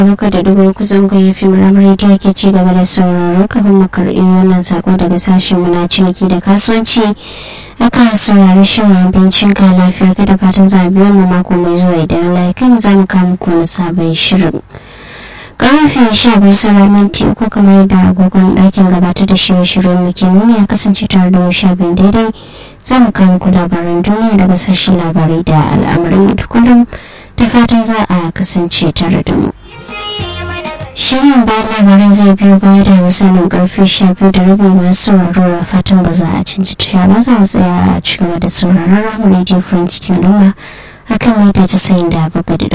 bakwai da dubu uku zangon ya fi muramar rediyo ke ci gaba da sauraro kafin makarɗi wannan sako daga sashen mu na ciniki da kasuwanci aka saurari shirin abincin ka lafiyar ka da fatan za a biyo mu mako mai zuwa idan Allah ya kai za mu kawo muku wani sabon shirin. karfe sha biyu sauran minti uku kamar da agogon ɗakin gabatar da shirye-shiryen muke nuni ya kasance tare da mu sha biyu daidai za mu kawo muku labaran duniya daga sashen labarai da al'amuran da kullum da fatan za a kasance tare da mu. shirin bayan labaran zai biyo baya da misalin karfe sha biyu da rabi masu sauraro da fatan ba za a canji tasha ba za a tsaya a cigaba da sauraron ramu radio french cikin luma akan mita casa'in da bakwai da